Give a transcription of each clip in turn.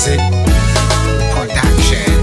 Music Production.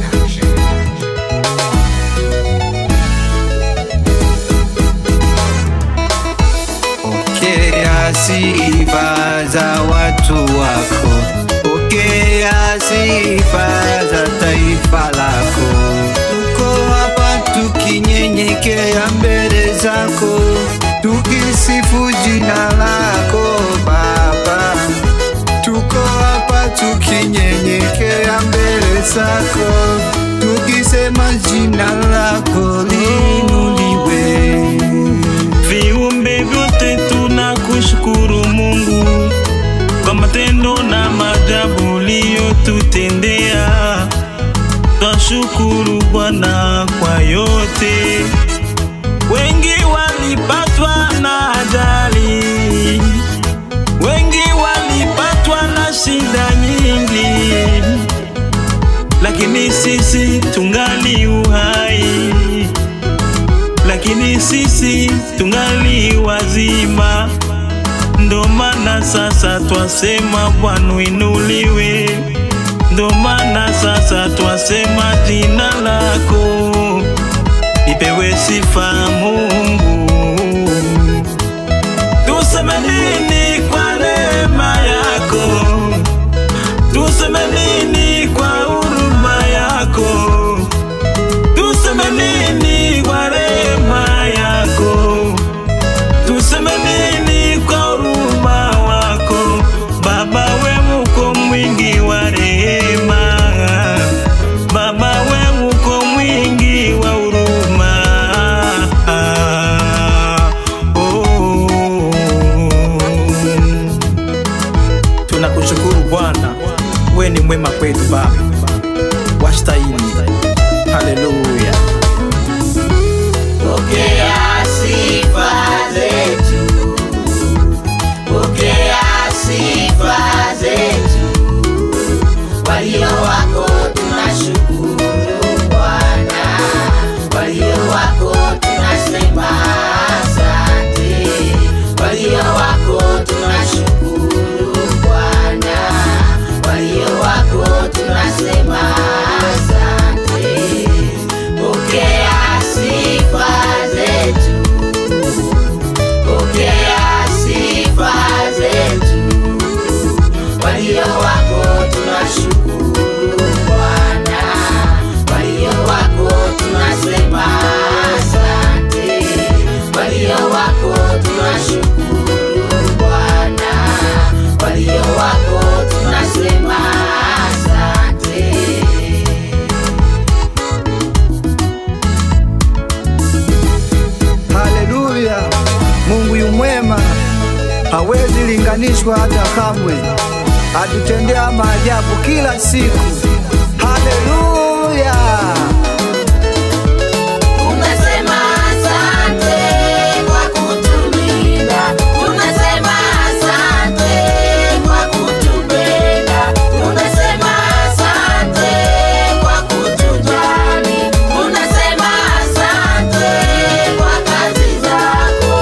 Pokea sifa za watu wako, pokea sifa za taifa lako. Tuko hapa tukinyenyekea mbele zako, tukisifu jina lako Baba. Tuko hapa tukinyenyekea mbele zako, tukisema jina lako liinuliwe. Viumbe vyote tunakushukuru Mungu kwa matendo na maajabu uliyotutendea. Twashukuru Bwana kwa yote. Wengi walipatwa na ajali, wengi walipatwa na shida nyingi, lakini sisi tungali uhai lakini sisi tungali wazima, ndo maana sasa twasema Bwana inuliwe, ndo maana sasa twasema jina lako lipewe sifa Mungu. Tuseme nini kwa neema yako? Tuseme nini kwa huruma yako? Tuseme nini kwa rehema yako? Tuseme nini kwa huruma wako? Baba we uko mwingi wa rehema, Baba we uko mwingi wa huruma. Oh. Tunakushukuru Bwana, we ni mwema kwetu Baba, wastahili. Haleluya. Pokea sifa zetu, pokea sifa zetu. Walio wako tunashukuru Bwana, walio wako tunasema asante, walio wako tunashukuru Bwana, walio wako tunasema asante. Pokea sifa zetu, pokea sifa zetu. Walio wako tunashukuru Bwana, walio wako tunasema asante, walio wako tunashukuru Bwana, walio wako tunasema asante. Haleluya! Mungu yu mwema, hawezi linganishwa hata kamwe, atutendea maajabu kila siku. Haleluya! Tunasema asante kwa kutulinda, tunasema asante kwa kutupenda, tunasema asante kwa kutujali, tunasema asante kwa kazi zako.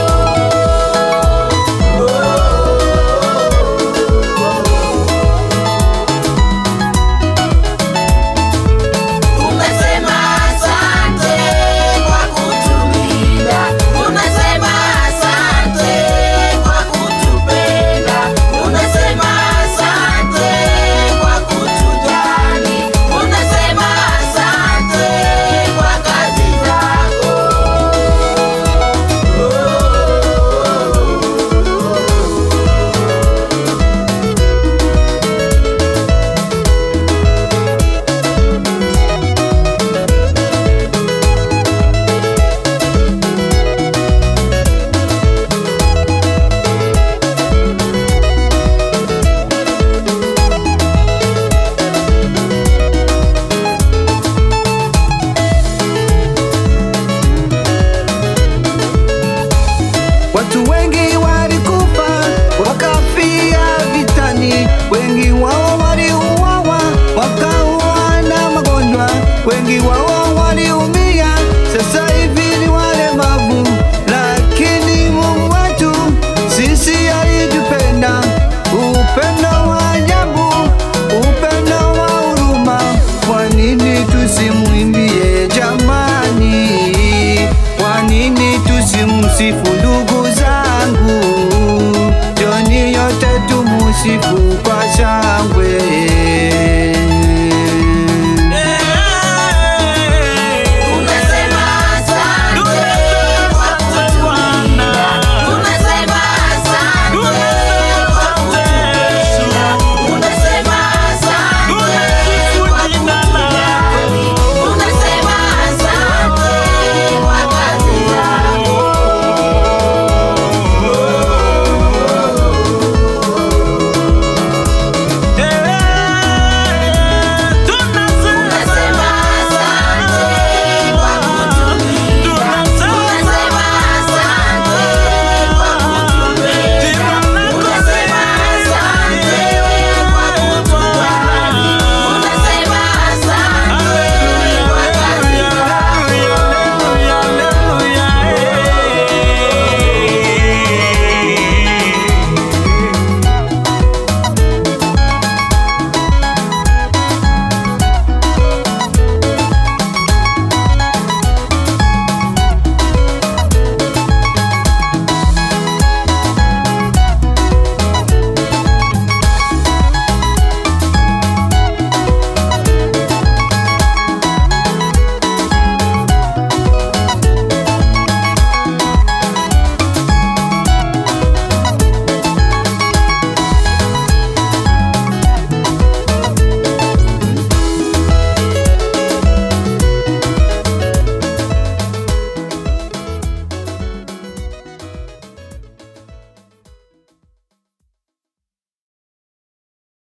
kusifu kwa